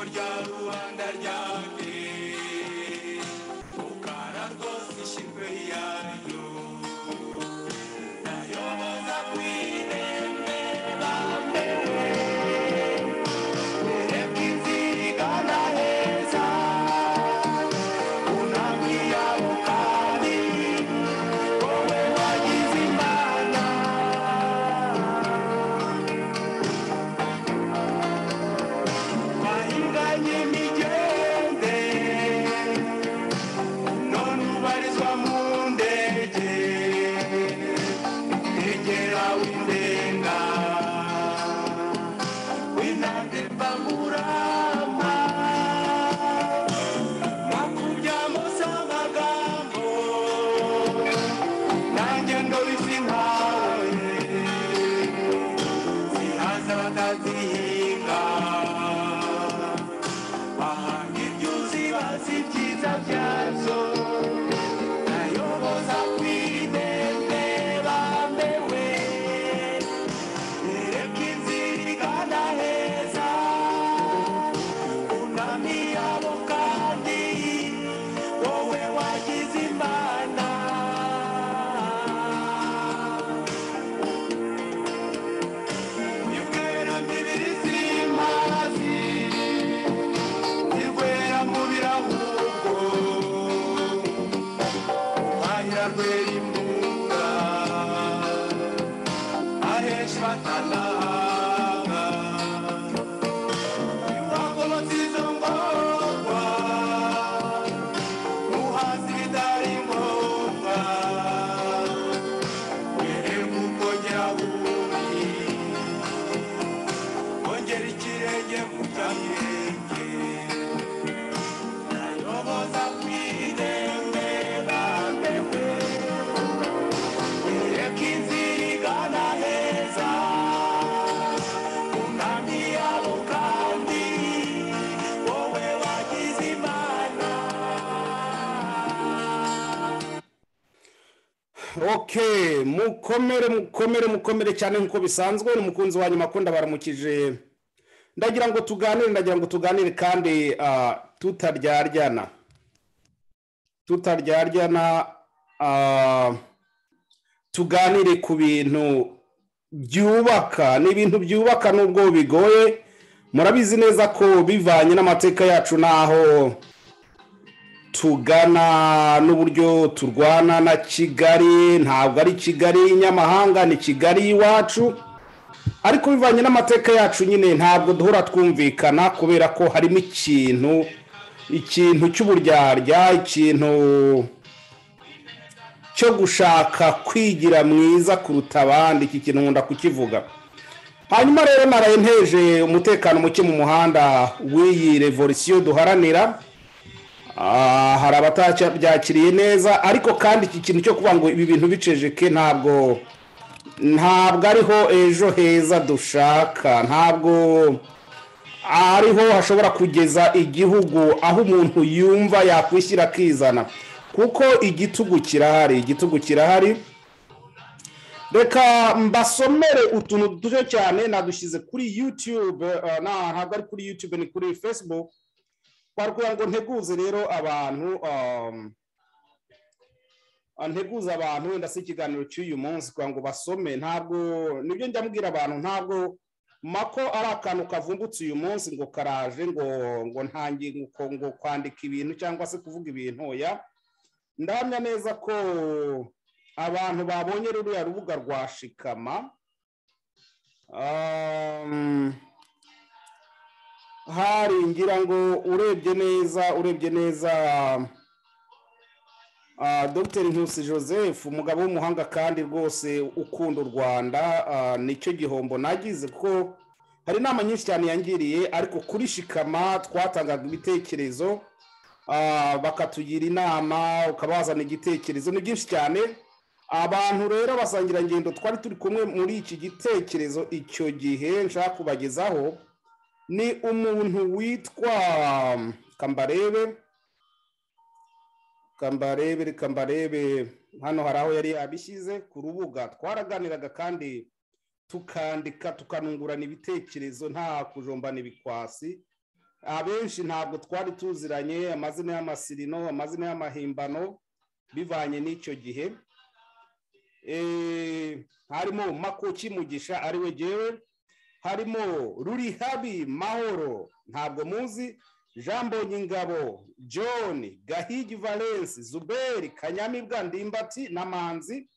rya rubanda ryanjye ukara rwose ishimwe yaryo nayoboza ku irembe bamwe urebwe inzira igana heza unambwira ukari wowe wagize imana wahinganye imigende none ubarizwa mu ndege egera windenga winande bamurama makuryamose amagambo nanjye ndobizi nkawe zihaza batazihinga bahanga ibyuzi bazi ibyiza byazo nayoboza ku idende bambewe ereka inzira igana heza unami yabo kandi wowe wagize imana yubwera imibiri z'imazi ntirwera mu birahubwo uhahira rwera imbuga ahesha batanahaga iwagobotse izo ngorwa muhazi ibitari ngombwa wererwa uko nyiraburi kongera ikirenge mu byabirenge nayoboza ku irembe bambewe ireka inzira igana heza kunami yabo kandi wowe wagize imana okay mukomere mukomere mukomere cyane nk'uko bisanzwe ni umukunzi wa nyuma akunda baramukije ndagira ngo tuganire ndagira ngo tuganire kandi ah, tutaryarya tutaryarya tuganire ku bintu byubaka ni ibintu byubaka nubwo bigoye murabizi neza ko bivanye n'amateka yacu n'aho tugana n'uburyo turwana na kigali ntabwo ari kigali y'inyamahanga ni kigali y'iwacu ariko bivanye n'amateka yacu nyine ntabwo duhora twumvikana kubera ko harimo ikintu ikintu cy'uburyarya ikintu cyo gushaka kwigira mwiza kuruta abandi iki kintu nkunda kukivuga hanyuma rero naraye nteje umutekano muke mu muhanda w'iyi revolisiyo duharanira Ah, hari abatabyakiriye neza ariko kandi iki kintu cyo kuvuga ngo ibi bintu bicejeke ntabwo ntabwo ariho ejo heza dushaka ntabwo ariho hashobora kugeza igihugu aho umuntu yumva yakwishyira akizana kuko igitugu kirahari igitugu kirahari reka mbasomere utuntu duto cyane nadushyize kuri yutube eh, na ntabwo ari kuri yutube ni kuri facebook twari kugira ngo nteguze rero abantu um, ah, nteguze abantu wenda si ikiganiro cy'uyu munsi kugira ngo basome ntabwo nibyo njya mbwira abantu ntabwo mako ari akantu kavumbutse uyu munsi ngo karaje ngo ngo ntangiye ngo, ngo kwandika ibintu cyangwa se kuvuga ibintu oya ndahamya neza ko abantu babonye ruriya rubuga rwa shikama um, hari ngira ngo urebye neza urebye neza ah, dr nkusi joseph umugabo w'umuhanga kandi rwose ukunda u rwanda ah, nicyo gihombo nagize kuko hari inama nyinshi cyane yangiriye ariko kuri shikama twatangaga ibitekerezo ah, bakatugira inama ukaba wazana igitekerezo ni byinshi cyane abantu rero abasangirangendo twari turi kumwe muri iki gitekerezo icyo gihe nshaka kubagezaho ni umuntu witwa kambarebe kambarebe reka mbarebe hano hari aho yari yabishyize ku rubuga twaraganiraga kandi tukandika tukanungurana ibitekerezo nta kujombana ibikwasi abenshi ntabwo twari tuziranye amazina y'amasirino amazina y'amahimbano bivanye n'icyo gihe Eh, harimo makuki mugisha ari we gewe harimo rurihabi mahoro ntabwo muzi jean mbonyingabo john gahigi valence zuberi kanyamibwa ndimbati na manzi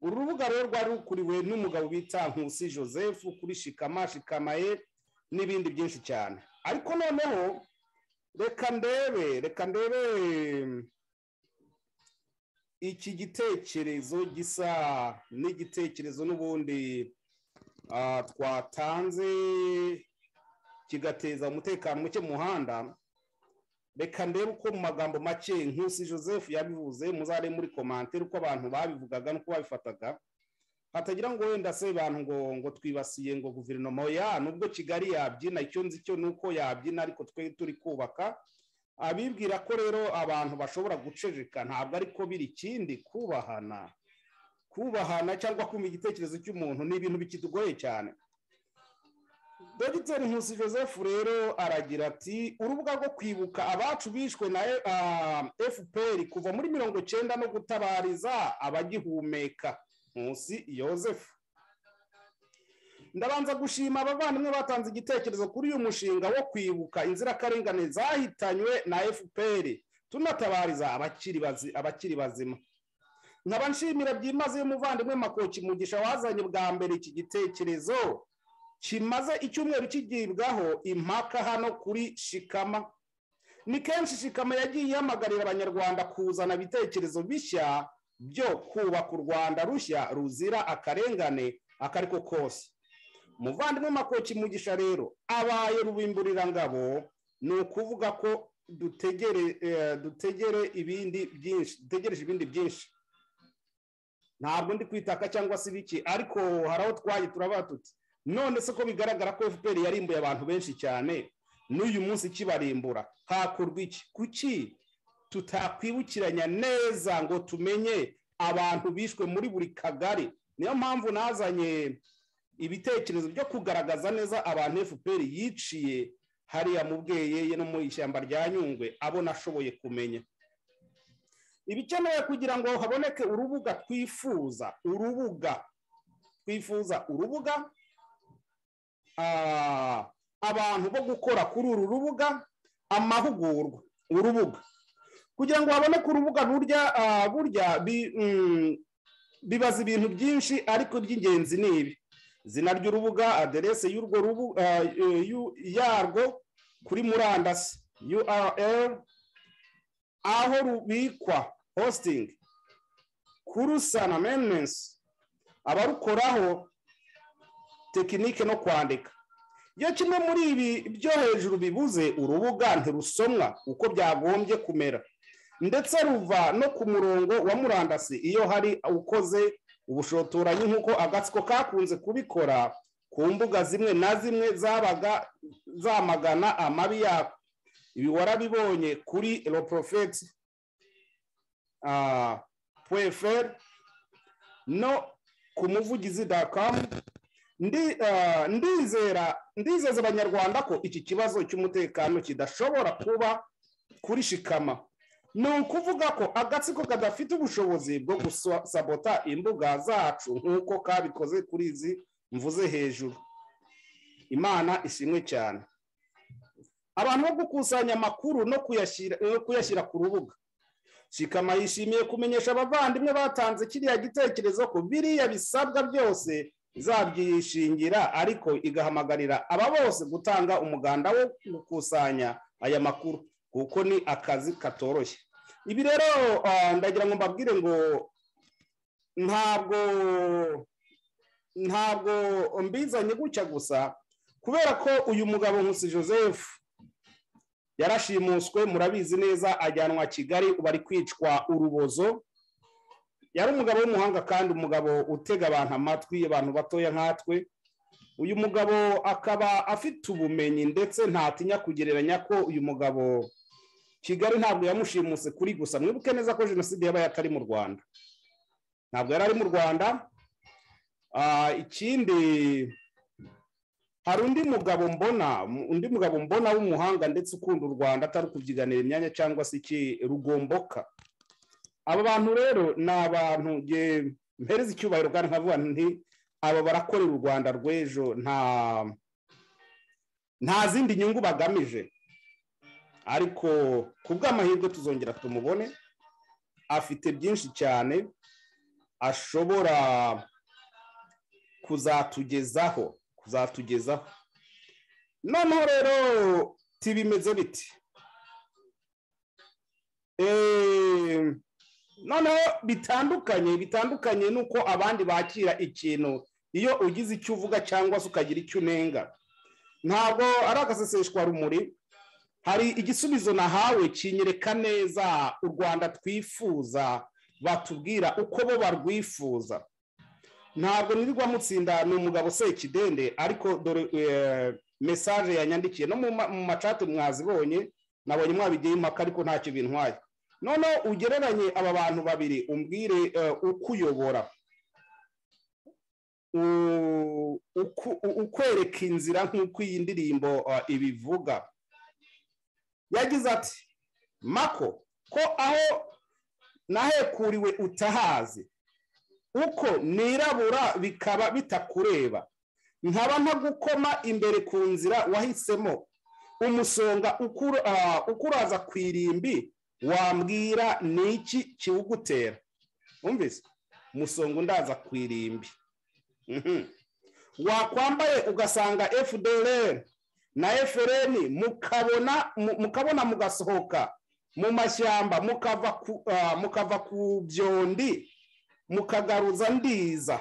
uru rubuga rero rwari rukuriwe n'umugabo bita nkusi joseph kuri shikama shikamaye n'ibindi byinshi cyane ariko noneho reka ndebe reka ndebe iki gitekerezo gisa n'igitekerezo n'ubundi ah, twatanze kigateza umutekano muke mu muhanda reka ndebe uko mu magambo make nkusi joseph yabivuze muzare muri komantere uko abantu babivugaga n'uko babifataga hatagira ngo wenda se bantu ngo ngo twibasiye ngo guverinoma ya nubwo kigali yabyina icyo nzi cyo ni uko yabyina ariko twe turi kubaka abibwira ko rero abantu bashobora guceceka ntabwo ariko biri ikindi kubahana kubahana cyangwa kumva igitekerezo cy'umuntu ni ibintu bikidugoye cyane dogiteri nkusi joseph rero aragira ati urubuga rwo kwibuka abacu bishwe na fpr kuva muri mirongo cyenda no gutabariza abagihumeka nkusi joseph ndabanza gushima abavandimwe batanze igitekerezo kuri uyu mushinga wo kwibuka inzirakarengane zahitanywe na fpr tunatabariza abakiri bazi- abakiri bazima nkaba nshimira byimazeyo umuvandimwe makoki mugisha wazanye bwa mbere iki gitekerezo kimaze icyumweru kigibwaho impaka hano kuri shikama ni kenshi shikama yagiye ihamagarira abanyarwanda kuzana ibitekerezo bishya byo kubaka u rwanda rushya ruzira akarengane akariko kose umuvandimwe makoki mugisha rero abaye rubimburirangabo ni ukuvuga ko dutegere eh, dutegere ibindi byinshi dutegereje ibindi byinshi ntabwo ndi kwitaka cyangwa se ibiki ariko hari aho twaye turabara tuti none se ko bigaragara ko fpr yarimbuye abantu benshi cyane n'uyu munsi kibarimbura hakorwa iki kuki tutakwibukiranya neza ngo tumenye abantu bishwe muri buri kagari niyo mpamvu nazanye ibitekerezo byo kugaragaza neza abantu fpr yiciye hariya mu bweyeye no mu ishyamba rya nyungwe abo nashoboye kumenya ibikenewe kugira ngo haboneke urubuga twifuza urubuga twifuza urubuga ah, abantu bo gukora kuri uru rubuga amahugurwa urubuga kugira ngo haboneke urubuga burya ah, burya bi- mm, bibaza ibintu byinshi ariko iby'ingenzi ni ibi izina ry'urubuga aderese y'urwo rubu- ah, eh, y'u- yarwo kuri murandasi url aho rubikwa hosting kurusana maintenance abarukoraho tekinike no kwandika iyo kimwe muri ibi byo hejuru bibuze urubuga ntirusomwa uko byagombye kumera ndetse ruva no ku murongo wa murandasi iyo hari ukoze ubushotoranyi nk'uko agatsiko kakunze kubikora ku mbuga zimwe na zimwe zabaga zamagana amabi yako ibi warabibonye kuri roporofeti pweferi no ku muvugizi dakamu ndi ah, ndizera ndizeza abanyarwanda ko iki kibazo cy'umutekano kidashobora kuba kuri shikama ni ukuvuga ko agatsiko kadafite ubushobozi bwo gusabota imbuga zacu nk'uko kabikoze kuri izi mvuze hejuru imana ishimwe cyane abantu bo gukusanya amakuru no kuyashyira no kuyashyira ku rubuga shikama yishimiye kumenyesha abavandimwe batanze kiriya gitekerezo ko biriya bisabwa byose izabyishingira ariko igahamagarira aba bose gutanga umuganda wo gukusanya aya makuru kuko ni akazi katoroshye ibi rero ah, ndagira ngo mbabwire ngo ntabwo ntabwo mbizanye gutya gusa kubera ko uyu mugabo nkusi joseph yarashimuswe murabizi neza ajyanwa kigali ubu ari kwicwa urubozo yari umugabo w'umuhanga kandi umugabo utega abantu amatwi abantu batoya nkatwe uyu mugabo akaba afite ubumenyi ndetse ntatinya kugereranya ko uyu mugabo kigali ntabwo yamushimuse kuri gusa mwibuke neza ko jenoside yabaye atari mu rwanda ntabwo yari ari mu rwanda Ah, ikindi hari undi mugabo mbona undi mugabo mbona w'umuhanga ndetse ukunda u rwanda atari ukubyiganira imyanya cyangwa se iki rugomboka aba bantu rero ni abantu nge mpereza icyubahiro kandi nkavuga nti aba barakorera u rwanda rw'ejo nta nta zindi nyungu bagamije ariko ku bw'amahirwe tuzongera tumubone afite byinshi cyane ashobora kuzatugezaho kuzatugezaho noneho rero tibimeze biti Eh, noneho bitandukanye bitandukanye n'uko abandi bakira ikintu iyo ugize icyo uvuga cyangwa se ukagira icyo unenga ntabwo ari agaseseshwa rumuri hari igisubizo nahawe kinyereka neza u rwanda twifuza batubwira uko bo barwifuza ntabwo nirirwa mutsinda ni umugabo sekidende ariko dore eh, mesaje yanyandikiye no mu ma- mu macate mwazibonye nabonye mwabigiye impaka ariko ntacyo bintwaye noneho ugereranye aba bantu babiri umbwire eh, uko uyobora u- uku- u- ukwereka inzira nk'uko iyi ndirimbo eh, ibivuga yagize ati mako ko aho nahekuriwe utahazi uko nirabura bikaba bitakureba nkaba ntagukoma imbere ku nzira wahisemo umusonga ukura- ah, ukuraza ku irimbi wambwira ni iki kiwugutera wumvise umusonga undaza ku irimbi Mhm. wakwambaye ugasanga fdr na efereni mukabona mu- mukabona mugasohoka mu mashyamba mukava ku ah, mukava ku byondi mukagaruza ndiza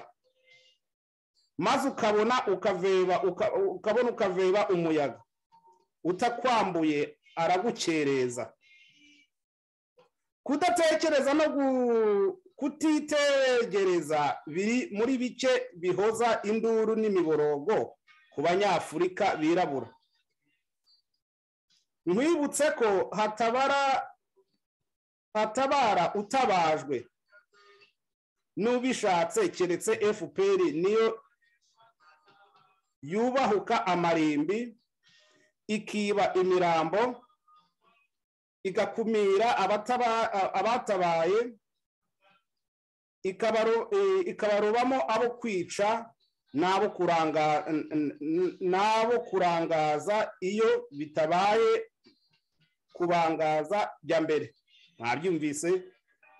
maze ukabona ukaveba uka- ukabona ukaveba umuyaga utakwambuye aragukereza kudatekereza no gu- kutitegereza biri muri bike bihoza induru n'imiborogo ku banyafurika birabura nkwibutse ko hatabara hatabara utabajwe n'ubishatse keretse fpr niyo yubahuka amarimbi ikiba imirambo igakumira abataba- a- abatabaye ikabaro- eh, ikabarobamo abo kwica n'abo kuranga- n- n- n'abo kurangaza iyo bitabaye kubangaza jya mbere mwabyumvise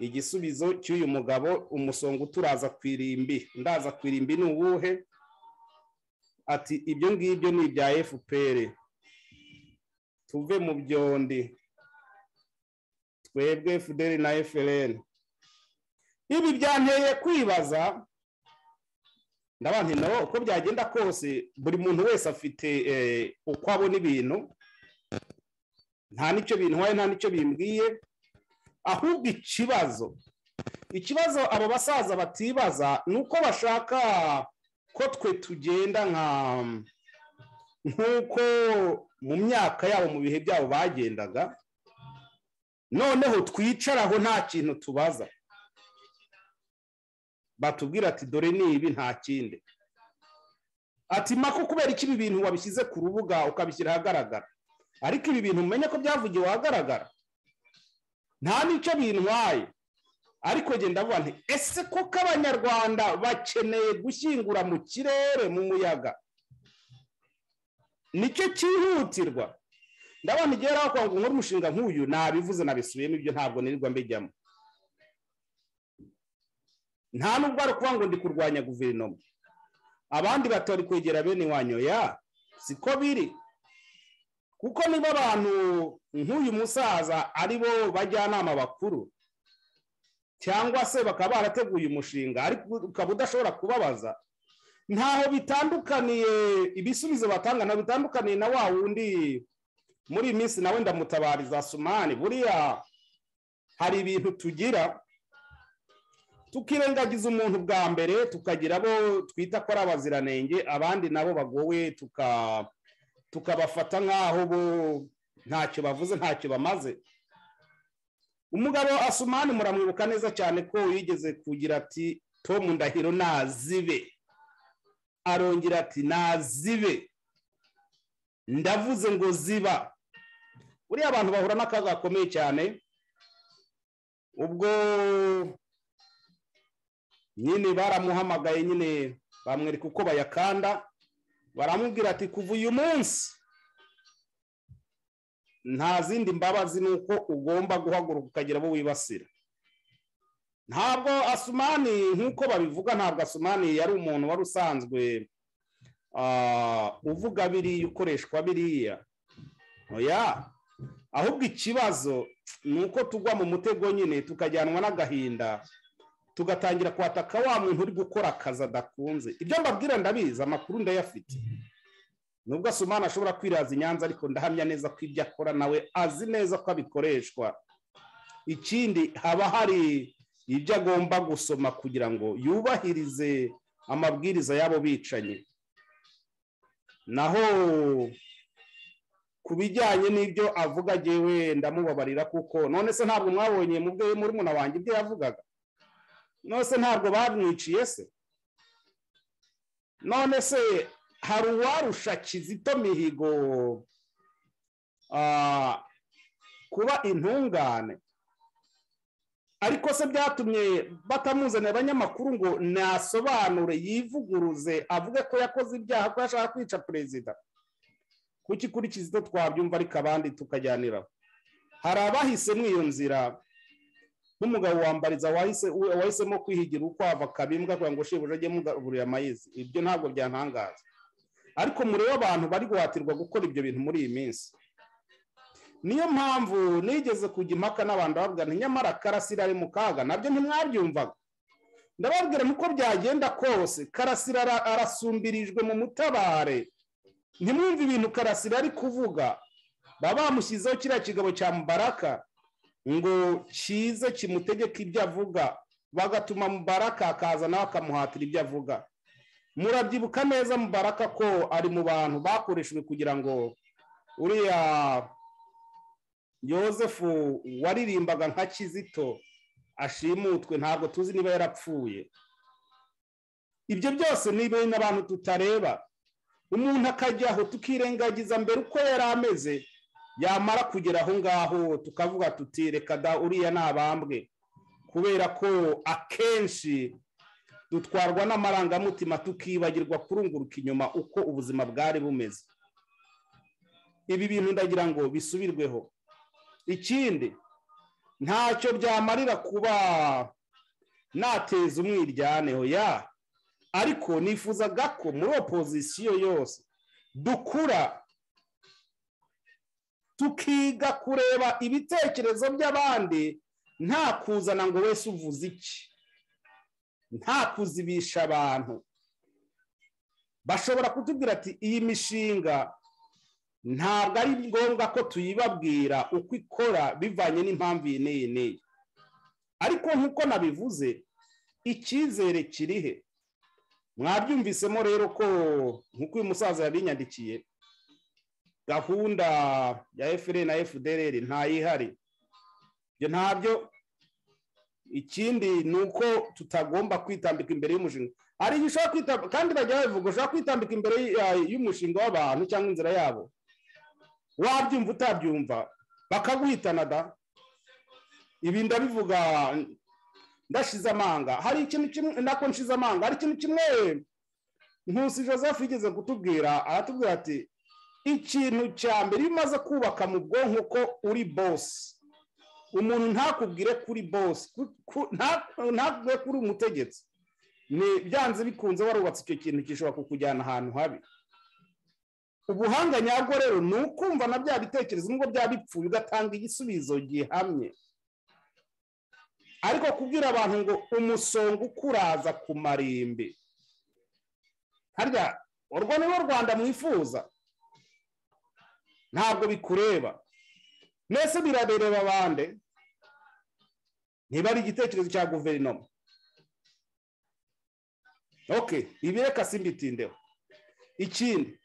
igisubizo cy'uyu mugabo umusonga uturaza ku irimbi ndaza ku irimbi ni uwuhe ati ibyo ngibyo ni ibya fpr tuve mu byondi twebwe fdr na frn ibi byanteye kwibaza ndabona nawe uko byagenda kose buri muntu wese afite eh, uko abona ibintu nta nicyo bintwaye nta nicyo bimbwiye ahubwo ikibazo ikibazo abo basaza batibaza ni uko bashaka ko twe tugenda nka nk'uko mu myaka yabo mu bihe byabo bagendaga noneho twicaraho nta kintu tubaza batubwira ati dore ni ibi nta kindi ati mako kubera iki ibi bintu wabishyize ku rubuga ukabishyira ahagaragara ariko ibi bintu mumenye ko byavugiwe ahagaragara nta n'icyo bintwaye ariko njye ndavuga nti ese koko abanyarwanda bakeneye gushyingura mu kirere mu muyaga nicyo cyihutirwa ndabona igihe rero kwa nkora umushinga nk'uyu nabivuze nabisubiyemo ibyo ntabwo nirirwa mbijyamo nta nubwo ari ukuvuga ngo ndi kurwanya guverinoma abandi batari kwegera bene wanyu ya siko biri kuko niba abantu nk'uyu musaza ari bo bajyanama bakuru cyangwa se bakaba barateguye umushinga ariko ukaba udashobora kubabaza ntaho bitandukaniye ibisubizo batanga ntabwo bitandukaniye na wa wundi muri iyi minsi nawe ndamutabariza sumani buriya hari ibintu tugira tukirengagiza umuntu bwa mbere tukagira abo twita ko ari abaziranenge abandi nabo bagowe tuka tukabafata nk'aho bo ntacyo bavuze ntacyo bamaze umugabo asumani muramwibuka neza cyane ko yigeze kugira ati tomu ndahiro nazibe arongera ati nazibe ndavuze ngo ziba buriya abantu bahura n'akaga gakomeye cyane ubwo nyine baramuhamagaye nyine bamwereka uko bayakanda baramubwira ati kuva uyu munsi nta zindi mbabazi ni uko ugomba guhaguruka ukagira abo wibasira ntabwo asumani nk'uko babivuga ntabwo asumani yari umuntu wari usanzwe ah, uvuga biriya ukoreshwa biriya oya ahubwo ikibazo ni uko tugwa mu mutego nyine tukajyanwa n'agahinda tugatangira kwataka wa muntu uri gukora akazi adakunze ibyo mbabwira ndabizi amakuru ndayafite nubwo asumani ashobora kwiraza i nyanza ariko ndahamya neza ko ibyo akora nawe azi neza ko abikoreshwa ikindi haba hari ibyo agomba gusoma kugira ngo yubahirize amabwiriza y'abo bicanyi naho ku bijyanye n'ibyo avuga agewe ndamubabarira kuko none se ntabwo mwabonye mu bwe muri wanjye ibyo yavugaga none se ntabwo bamwiciye se none se hari uwarusha kizito mihigo ah, kuba intungane ariko se byatumye batamuzanira abanyamakuru ngo nasobanure yivuguruze avuge ko yakoze ibyaha ko yashaka kwica perezida kuki kuri kizito twabyumva ariko abandi tukajyaniraho hari abahisemo iyo nzira nk'umugabo wambariza wahise wahisemo kwihigira ukwava akabimbwa kugira ngo shebuja ajye mugaburira amayizi ibyo ntabwo byantangaza ariko murebe abantu bari guhatirwa gukora ibyo bintu muri iyi minsi niyo mpamvu nigeze kujya impaka n'abantu bavuga nti nyamara karasira ari mu kaga nabyo ntimwabyumvaga ndababwira nuko byagenda kose karasira ara- arasumbirijwe mu mutabare ntimwumve ibintu karasira ari kuvuga baba bamushyizeho kiriya kigabo cya mubaraka ngo kize kimutegeke ibyo avuga bagatuma mubaraka akaza nawe akamuhatira ibyo avuga murabyibuka neza mubaraka ko ari mu bantu bakoreshejwe kugira ngo uriya yosefu waririmbaga nka kizito ashimutwe ntabwo tuzi niba yarapfuye ibyo byose ni ibintu abantu tutareba umuntu akajyaho tukirengagiza mbere uko yari ameze yamara kugera aho ngaho tukavuga tuti reka da uriya ni abambwe kubera ko akenshi dutwarwa n'amarangamutima tukibagirwa kurunguruka inyuma uko ubuzima bwari bumeze ibi bintu ndagira ngo bisubirweho ikindi ntacyo byamarira kuba nateza umwiryaneho ya ariko nifuzaga ko muri opozisiyo yose dukura tukiga kureba ibitekerezo by'abandi nta kuzana ngo wese uvuze iki nta kuzibisha abantu bashobora kutubwira ati iyi mishinga ntabwo ari ngombwa ko tuyibabwira uko ikora bivanye n'impamvu iyi n'iyi n'iyi ariko nk'uko nabivuze icyizere kirihe mwabyumvisemo rero ko nk'uko uyu musaza yabinyandikiye gahunda ya efuperi na efudereri ntayihari ibyo ntabyo ikindi ni uko tutagomba kwitambika imbere y'umushinga hari igihe ushobora kwitambika kandi bajya babivuga ushobora kwitambika imbere y- y'umushinga w'abantu cyangwa inzira yabo wabyumva utabyumva bakaguhitana da ibi ndabivuga ndashize amanga hari ikintu kimwe nako nshize amanga hari ikintu kimwe nkusi joseph yigeze kutubwira aratubwira ati ikintu cya mbere iyo umaze kubaka mu bwonko ko uri bosi umuntu ntakubwire kuri bosi ku- ku- nta- ntakubwire kuri umutegetsi ni byanze bikunze warubatse icyo kintu gishobora kukujyana ahantu habi ubuhanga nyabwo rero ni ukumva na bya bitekerezo nubwo byaba bipfuye ugatanga igisubizo gihamye ariko kubwira abantu ngo umusonga ukuraza ku marimbi harya urwo ni rwo rwanda mwifuza ntabwo bikureba mbese birareba bande niba ari igitekerezo cya guverinoma ok ibi reka simbitindeho ikindi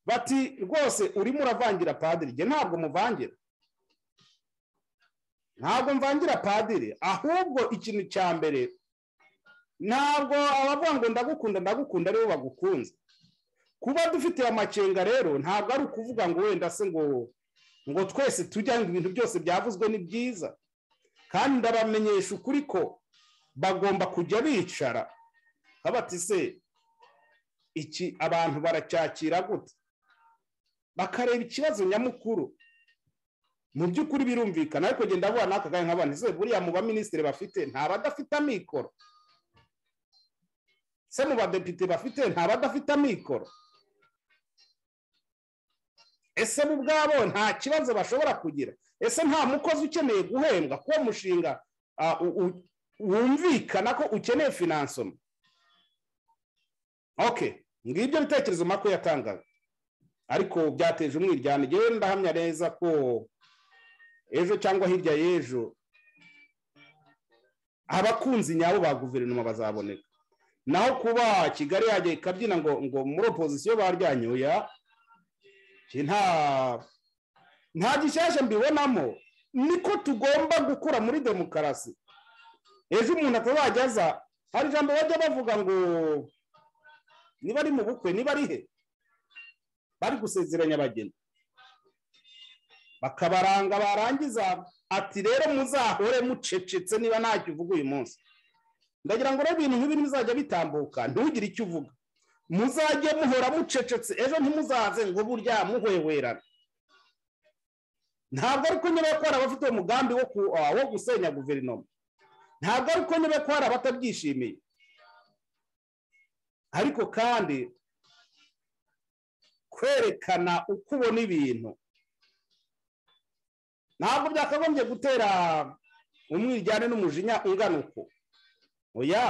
bati rwose urimo uravangira padiri njye ntabwo muvangira ntabwo mvangira padiri ahubwo ikintu cya mbere ntabwo abavuga ngo ndagukunda ndagukunda aribo bagukunze kuba dufite amakenga rero ntabwo ari ukuvuga ngo wenda se ngo ngo twese tujya ngo ibintu byose byavuzwe ni byiza kandi ndabamenyesha ukuri ko bagomba kujya bicara habati se iki abantu baracyakira gute bakareba ikibazo nyamukuru mu by'ukuri birumvikana ariko genda avuga n'akagari nk'abantu se buriya mu baminisitiri bafite nta badafite amikoro se mu badepite bafite nta badafite amikoro ese bo ubwabo nta kibazo bashobora kugira ese nta mukozi ukeneye guhembwa kuwo mushinga ah, u- u- wumvikana ko ukeneye finansoma ok ngibyo bitekerezo mako yatangaga ariko byateje umwiryane ngewe ndahamya neza ko ejo cyangwa hirya y'ejo abakunzi nyabo ba guverinoma bazaboneka naho kuba kigali yajya ikabyina ngo ngo muri opozisiyo baryanyoya iki nta nta gishyashya mbibonamo niko tugomba gukura muri demokarasi ejo umuntu atazajya aza hari ijambo bajya bavuga ngo niba ari mu bukwe niba ari he bari gusezeranya abageni bakabaranga barangiza ati rero muzahore mucecetse niba ntacyo uvuga uyu munsi ndagira ngo rero ibintu nk'ibi bizajya bitambuka ntugire icyo uvuga muzajye muhora mucecetse ejo ntimuzaze ngo burya muhwewerane ntabwo ari uko niba ko hari abafite umugambi wo ku- ah, wo gusenya guverinoma ntabwo ari uko niba ko hari abatabyishimiye ariko kandi kwerekana uko ubona ibintu ntabwo byakagombye gutera umwiryane n'umujinya ungana uko oya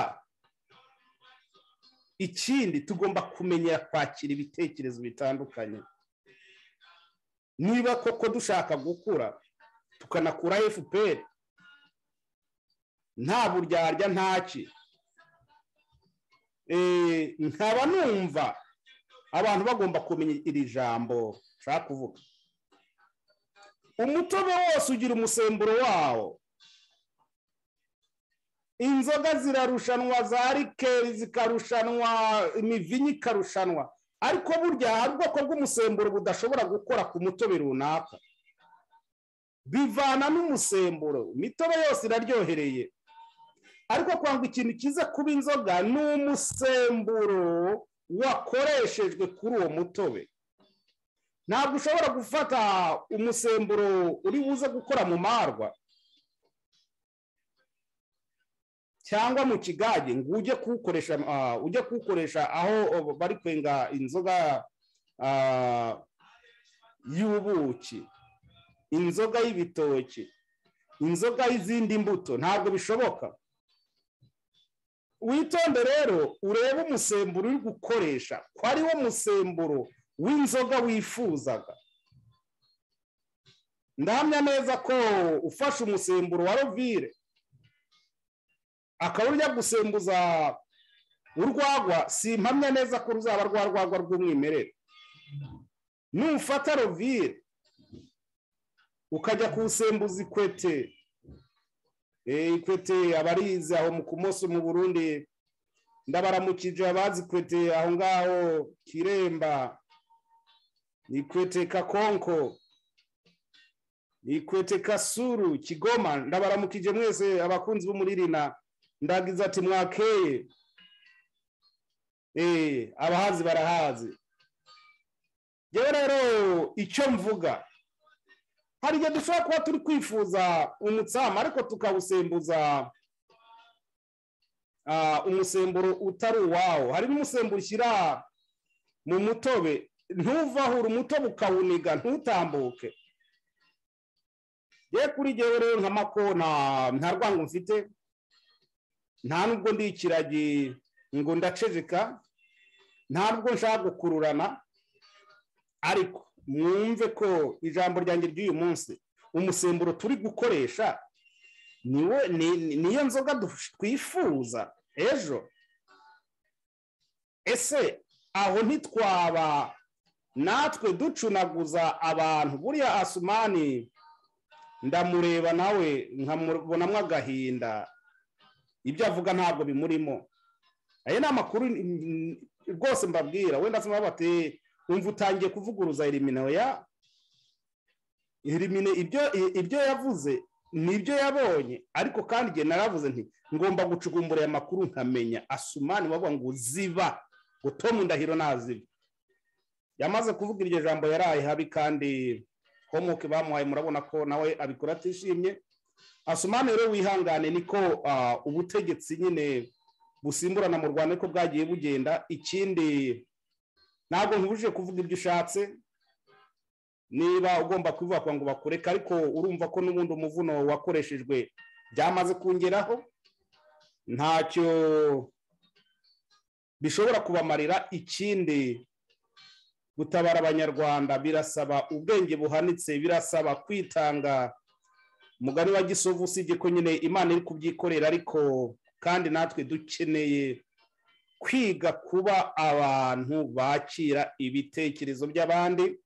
ikindi tugomba kumenyera kwakira ibitekerezo bitandukanye niba koko dushaka gukura tukanakura fpr nta buryarya ntaki Eh, nkaba numva abantu bagomba kumenya iri jambo nshaka kuvuga umutobe wose ugira umusemburo wawo inzoga zirarushanwa za rikeri zikarushanwa imivinyi ikarushanwa ariko burya hari ubwoko bw'umusemburo budashobora gukora ku mutobe runaka bivana n'umusemburo imitobe yose iraryohereye ariko kwanga ikintu kiza kuba inzoga ni umusemburo wakoreshejwe kuri uwo mutobe ntabwo ushobora gufata umusemburo uri buze gukora mu marwa cyangwa mu kigage ngo ujye kuwukoresha ah, ujye kuwukoresha aho oh, bari kwenga inzoga ah, y'ubuki inzoga y'ibitoki inzoga y'izindi mbuto ntabwo bishoboka witonde rero urebe umusemburo uri gukoresha ko ari wo musemburo w'inzoga wifuzaga ndahamya neza ko ufashe umusemburo wa rovire akaba urya gusembuza urwagwa si impamya neza ko ruzaba rwa rwagwa rw'umwimerere nufata rovire ukajya kuwusembuza ikwete Eh, ikwete abarizi aho mu kumoso mu burundi ndabaramukije abazi ikwete aho ngaho kiremba ikwete kakonko ikwete kasuru kigoma ndabaramukije mwese abakunzi bo muri rina ndagize ati mwakeye Eh, abahazi barahazi yewe rero icyo mvuga hari igihe dushobora kuba turi kwifuza umutsama ariko tukawusembuza ah, umusemburo utari uwawo hari n'umusemburo ushyira mu mutobe ntuvahura umutobe ukawuniga ntutambuke ye kuri jyewe rero nka mako nta- nta rwango mfite nta nubwo ndi ikiragi ngo ndaceceka nta nubwo nshaka gukururana ariko mwumve ko ijambo ryanjye ry'uyu munsi umusemburo turi gukoresha niwe ni- ni- niyo nzoga dush- twifuza ejo ese aho ntitwaba natwe ducunaguza abantu buriya asumani ndamureba nawe nkamubonamo agahinda ibyo avuga ntabwo bimurimo aya ni amakuru mm, rwose mbabwira wenda se bati wumva utangiye kuvuguruza elimine oya elimine ibyo ibyo yavuze ni ibyo yabonye ariko kandi igihe naravuze nti ngomba gucukumbura aya makuru nkamenya asumani wavuga ngo ziba ngo tomu ndahiro naziba yamaze kuvuga iryo jambo yaraye habi kandi homoke bamuhaye murabona ko nawe abikora atishimye asumani rero wihangane niko ah, ubutegetsi nyine busimburana mu rwanda ariko bwagiye bugenda ikindi ntabwo nkubujije kuvuga ibyo ushatse niba ugomba kubivuga ngo bakureke ariko urumva ko n'ubundi umuvuno wakoreshejwe byamaze kungeraho ntacyo bishobora kubamarira ikindi gutabara abanyarwanda birasaba ubwenge buhanitse birasaba kwitanga mugari wa gisovu usibye ko nyine imana iri kubyikorera ariko kandi natwe dukeneye kwiga kuba abantu bakira ibitekerezo by'abandi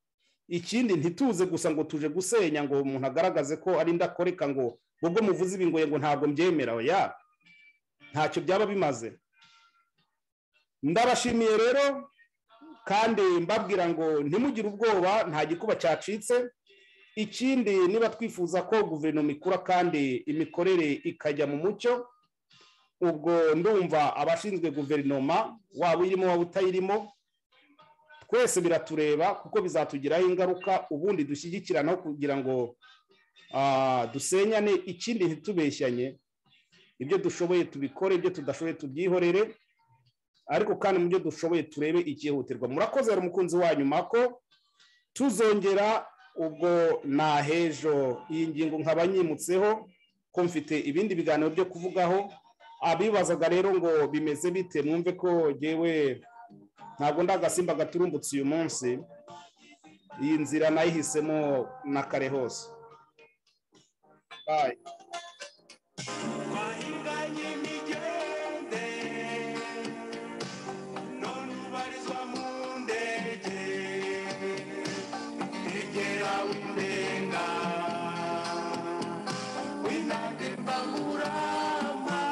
ikindi ntituze gusa ngo tuje gusenya ngo umuntu agaragaze ko ari ndakoreka ngo ubwo muvuze ibi ngo ngo ntabwo mbyemera oya ntacyo byaba bimaze ndabashimiye rero kandi mbabwira ngo ntimugire ubwoba nta gikuba cyacitse ikindi niba twifuza ko guverinoma ikura kandi imikorere ikajya mu mucyo ubwo ndumva abashinzwe guverinoma waba uyirimo waba utayirimo twese biratureba kuko bizatugiraho ingaruka ubundi dushyigikiranaho kugira ngo ah, dusenyane ikindi ntitubeshyanye ibyo dushoboye tubikore ibyo tudashoboye tubyihorere ariko kandi mu byo dushoboye turebe icyihutirwa murakoze hari umukunzi wanyu mako tuzongera ubwo nahejo iyi ngingo nkaba nyimutseho ko mfite ibindi biganiro byo kuvugaho abibazaga rero ngo bimeze bite mwumve ko ngewe ntabwo ndagasimba gaturumbutse uyu munsi iyi nzira nayihisemo na kare hose bayi twahinganye imigende none ubarizwa mu ndege igera windenga winande mbangurama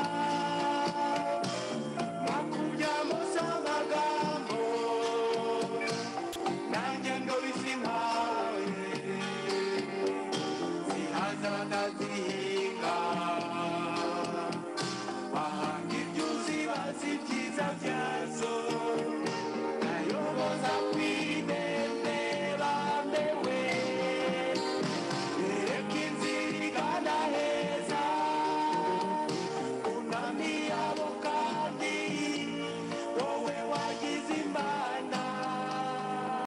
makubyamuse amagambo nanjye ndobisi nkawe zihazana zihiye